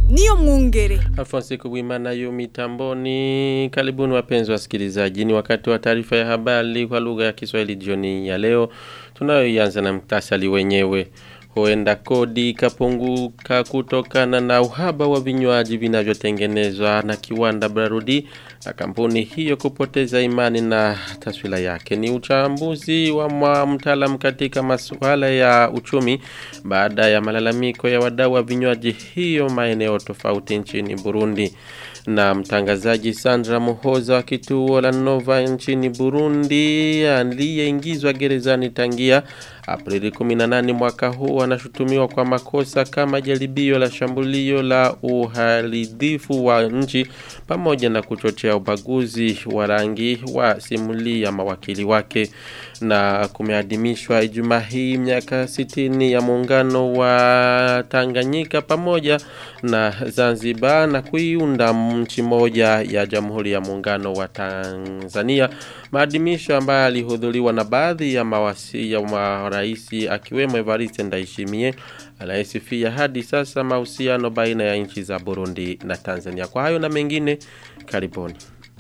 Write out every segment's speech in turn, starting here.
niyo mwungere. Alfonso Kubwimana yu mitamboni. Karibuni wapenzi wasikilizaji, ni wakati wa taarifa ya habari kwa lugha ya Kiswahili jioni ya leo. Tunayoianza na mtasali wenyewe. Huenda kodi ikapunguka kutokana na uhaba wa vinywaji vinavyotengenezwa na kiwanda Brarudi na kampuni hiyo kupoteza imani na taswira yake. Ni uchambuzi wa mtaalam katika masuala ya uchumi baada ya malalamiko ya wadau wa vinywaji hiyo maeneo tofauti nchini Burundi. Na mtangazaji Sandra Muhoza wa kituo la Nova nchini Burundi aliyeingizwa gerezani tangia Aprili 18 mwaka huu anashutumiwa kwa makosa kama jaribio la shambulio la uharibifu wa nchi pamoja na kuchochea ubaguzi wa rangi wa simuli ya mawakili wake na kumeadimishwa Ijumaa hii miaka 60 ya muungano wa Tanganyika pamoja na Zanzibar na kuiunda nchi moja ya Jamhuri ya Muungano wa Tanzania maadhimisho ambayo alihudhuriwa na baadhi ya mawasi ya maraisi akiwemo Evariste Ndayishimiye anayesifia hadi sasa mahusiano baina ya nchi za Burundi na Tanzania. Kwa hayo na mengine, karibuni.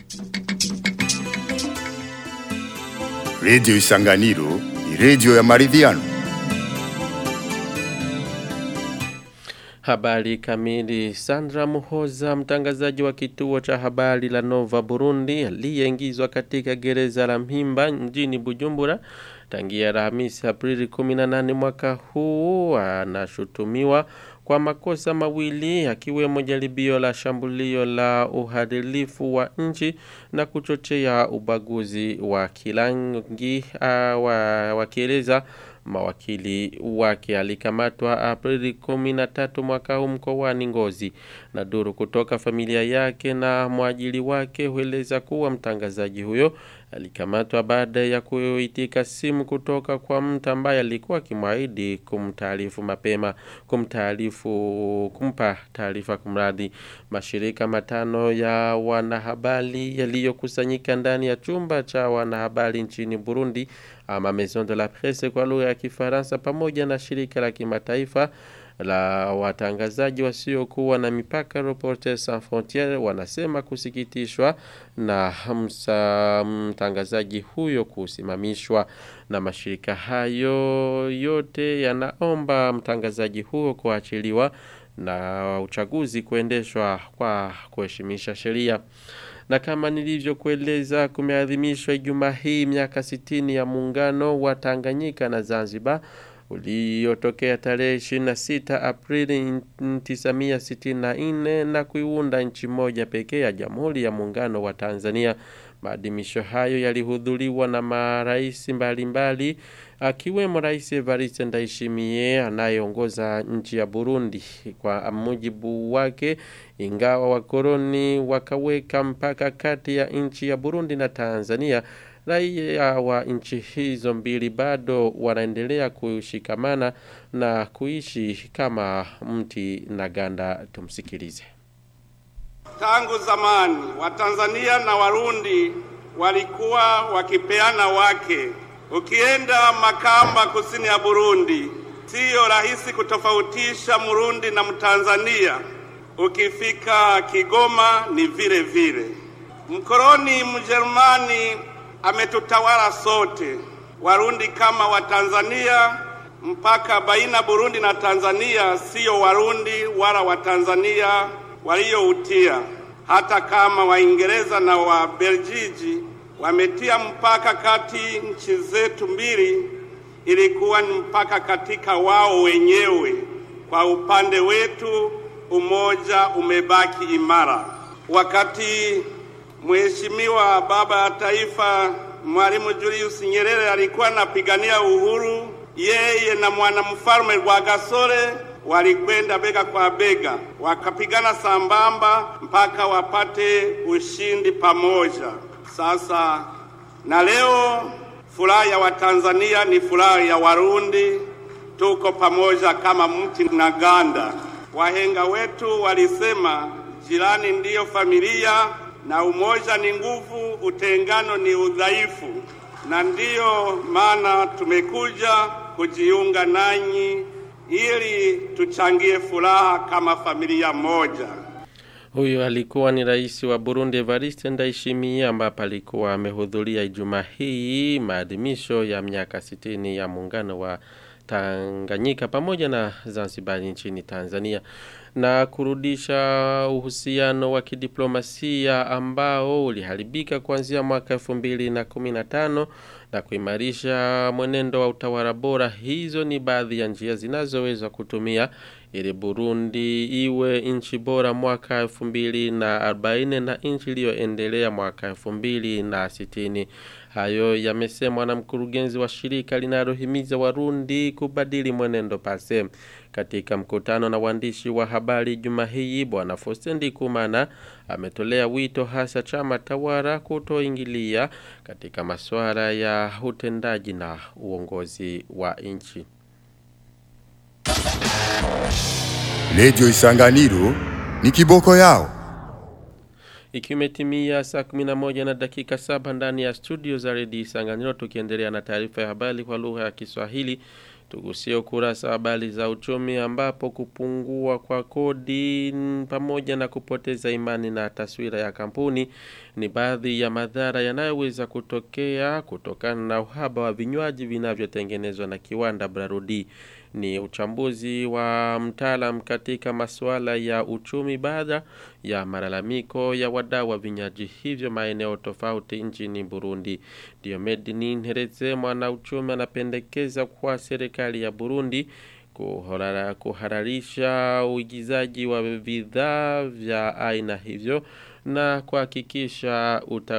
Radio Isanganiro ni radio ya maridhiano. Habari kamili. Sandra Muhoza, mtangazaji wa kituo cha habari la Nova Burundi, aliyeingizwa katika gereza la Mpimba mjini Bujumbura tangia Alhamisi Aprili 18 mwaka huu, anashutumiwa kwa makosa mawili akiwemo jaribio la shambulio la uhadilifu wa nchi na kuchochea ubaguzi wa kirangi wakieleza mawakili wake alikamatwa Aprili 13 mwaka huu mkoani Ngozi na duru kutoka familia yake na mwajili wake hueleza kuwa mtangazaji huyo alikamatwa baada ya kuitika simu kutoka kwa mtu ambaye alikuwa akimwahidi kumtaarifu mapema kumtaarifu kumpa taarifa kumradhi mashirika matano ya wanahabari yaliyokusanyika ndani ya chumba cha wanahabari nchini Burundi ama Maison de la Presse kwa lugha ya Kifaransa pamoja na shirika la kimataifa la watangazaji wasiokuwa na mipaka Reporters Sans Frontieres wanasema kusikitishwa na msa, mtangazaji huyo kusimamishwa na mashirika hayo yote yanaomba mtangazaji huyo kuachiliwa na uchaguzi kuendeshwa kwa kuheshimisha sheria na kama nilivyokueleza kumeadhimishwa Ijumaa hii miaka 60 ya muungano wa Tanganyika na Zanzibar uliotokea tarehe 26 Aprili 1964 na kuiunda nchi moja pekee ya Jamhuri ya Muungano wa Tanzania. Maadhimisho hayo yalihudhuriwa na marais mbalimbali akiwemo Rais Evariste Ndayishimiye anayeongoza nchi ya Burundi. Kwa mujibu wake, ingawa wakoloni wakaweka mpaka kati ya nchi ya Burundi na Tanzania, raia wa nchi hizo mbili bado wanaendelea kushikamana na kuishi kama mti na ganda. Tumsikilize. Tangu zamani Watanzania na Warundi walikuwa wakipeana wake. Ukienda Makamba, kusini ya Burundi, siyo rahisi kutofautisha Murundi na Mtanzania. Ukifika Kigoma ni vile vile. Mkoloni Mjerumani ametutawala sote, Warundi kama Watanzania. Mpaka baina Burundi na Tanzania siyo Warundi wala Watanzania walioutia, hata kama Waingereza na Wabeljiji wametia mpaka kati nchi zetu mbili, ilikuwa ni mpaka katika wao wenyewe. Kwa upande wetu, umoja umebaki imara. Wakati Mheshimiwa Baba ya Taifa Mwalimu Julius Nyerere alikuwa anapigania uhuru, yeye na mwanamfalme Rwagasore walikwenda bega kwa bega, wakapigana sambamba mpaka wapate ushindi pamoja. Sasa na leo furaha ya Watanzania ni furaha ya Warundi, tuko pamoja kama mti na ganda. Wahenga wetu walisema jirani ndiyo familia na umoja ni nguvu, utengano ni udhaifu, na ndiyo maana tumekuja kujiunga nanyi ili tuchangie furaha kama familia moja. Huyo alikuwa ni rais wa Burundi Evariste Ndayishimiye ambapo alikuwa amehudhuria Ijumaa hii maadhimisho ya miaka 60 ya muungano wa Tanganyika pamoja na Zanzibar nchini Tanzania na kurudisha uhusiano wa kidiplomasia ambao uliharibika kuanzia mwaka 2015 na kuimarisha mwenendo wa utawala bora. Hizo ni baadhi ya njia zinazoweza kutumia ili Burundi iwe nchi bora mwaka 2040 na nchi iliyoendelea mwaka 2060. Hayo yamesemwa na mkurugenzi wa shirika linalohimiza Warundi kubadili mwenendo pase. Katika mkutano na waandishi wa habari juma hii bwana Faustin Ndikumana ametolea wito hasa chama tawala kutoingilia katika masuala ya utendaji na uongozi wa nchi. Redio Isanganiro ni kiboko yao. Ikimetimia saa 11 na dakika saba ndani ya studio za redio Isanganiro tukiendelea na taarifa ya habari kwa lugha ya Kiswahili. Tugusie ukurasa wa habari za uchumi ambapo kupungua kwa kodi pamoja na kupoteza imani na taswira ya kampuni ni baadhi ya madhara yanayoweza kutokea kutokana na uhaba wa vinywaji vinavyotengenezwa na kiwanda Brarudi. Ni uchambuzi wa mtaalam katika masuala ya uchumi baada ya malalamiko ya wadau wa vinywaji hivyo maeneo tofauti nchini Burundi. Diomedini Nhereze mwana uchumi anapendekeza kwa serikali ya Burundi kuharara, kuhararisha uigizaji wa bidhaa vya aina hivyo na kuhakikisha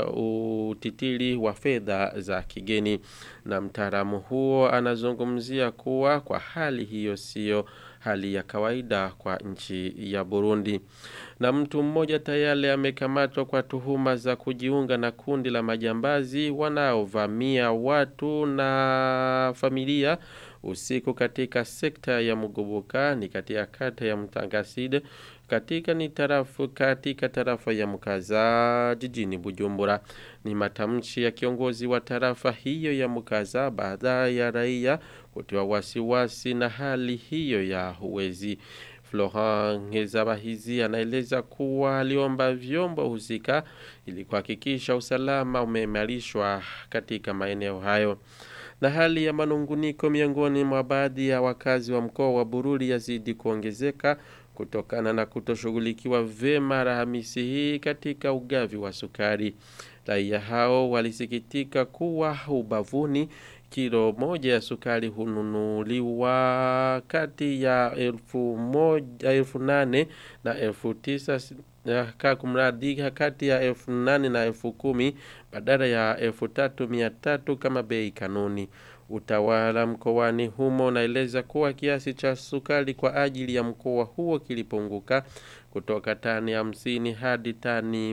utitili wa fedha za kigeni na mtaalamu huo anazungumzia kuwa kwa hali hiyo sio hali ya kawaida kwa nchi ya Burundi. Na mtu mmoja tayari amekamatwa kwa tuhuma za kujiunga na kundi la majambazi wanaovamia watu na familia usiku katika sekta ya Mugoboka ni katika kata ya Mtangaside katika ni tarafu katika tarafa ya Mukaza jijini Bujumbura ni matamshi ya kiongozi wa tarafa hiyo ya Mukaza baada ya raia kutiwa wasiwasi na hali hiyo ya huwezi Florent Ngezabahizi anaeleza kuwa aliomba vyombo husika ili kuhakikisha usalama umeimarishwa katika maeneo hayo na hali ya manunguniko miongoni mwa baadhi ya wakazi wa mkoa wa Bururi yazidi kuongezeka kutokana na kutoshughulikiwa vema Alhamisi hii katika ugavi wa sukari. Raia hao walisikitika kuwa ubavuni kilo moja ya sukari hununuliwa kati ya elfu moja elfu nane na elfu tisa kumradi kati ya elfu nane na elfu kumi badala ya elfu tatu mia tatu kama bei kanuni. Utawala mkoani humo unaeleza kuwa kiasi cha sukari kwa ajili ya mkoa huo kilipunguka kutoka tani hamsini hadi tani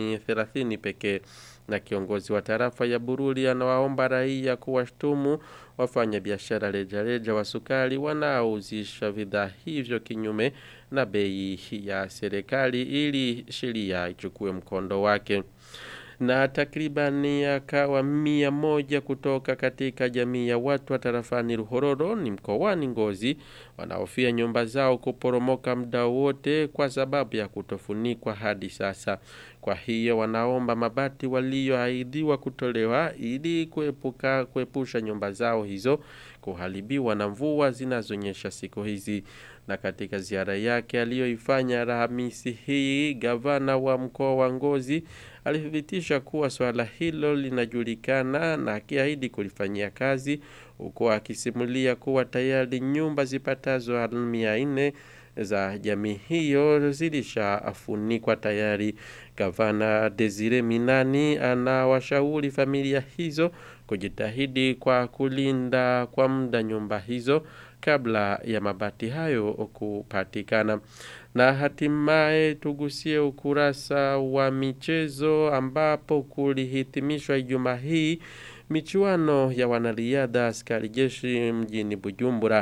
30 pekee na kiongozi wa tarafa ya Bururi anawaomba raia kuwashtumu wafanya biashara rejareja wa sukari wanaouzisha bidhaa hivyo kinyume na bei ya serikali ili sheria ichukue mkondo wake na takribani akawa mia moja kutoka katika jamii ya watu wa tarafani Ruhororo ni mkoani Ngozi wanaofia nyumba zao kuporomoka muda wote kwa sababu ya kutofunikwa hadi sasa. Kwa hiyo wanaomba mabati walioahidiwa kutolewa ili kuepuka kuepusha nyumba zao hizo kuharibiwa na mvua zinazonyesha siku hizi. Na katika ziara yake aliyoifanya Alhamisi hii, gavana wa mkoa wa Ngozi alithibitisha kuwa swala hilo linajulikana na akiahidi kulifanyia kazi huko akisimulia kuwa tayari nyumba zipatazo mia nne za jamii hiyo zilishafunikwa tayari. Gavana Desire Minani anawashauri familia hizo kujitahidi kwa kulinda kwa muda nyumba hizo kabla ya mabati hayo kupatikana. Na hatimaye tugusie ukurasa wa michezo ambapo kulihitimishwa Ijumaa hii michuano ya wanariadha askari jeshi mjini Bujumbura.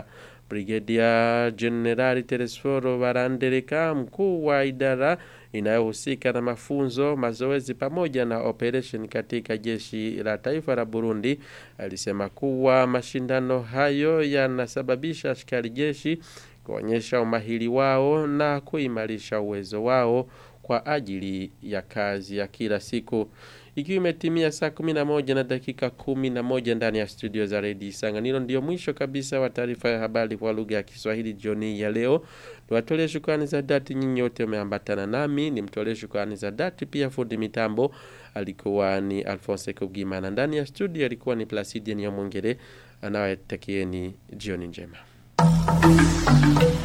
Brigedia Generali Telesforo Barandereka, mkuu wa idara inayohusika na mafunzo, mazoezi pamoja na operation katika jeshi la taifa la Burundi, alisema kuwa mashindano hayo yanasababisha askari jeshi kuonyesha umahiri wao na kuimarisha uwezo wao kwa ajili ya kazi ya kila siku. Ikiwa imetimia saa 11 na dakika 11 ndani ya studio za Radio Isanganiro, ndio mwisho kabisa wa taarifa ya habari kwa lugha ya Kiswahili jioni ya leo. Niwatolee shukrani za dhati nyinyi wote umeambatana nami, nimtolee shukrani za dhati pia fundi mitambo alikuwa ni Alphonse Kugimana. Ndani ya studio alikuwa ni Placidia Nyamwongere anawatakieni jioni njema.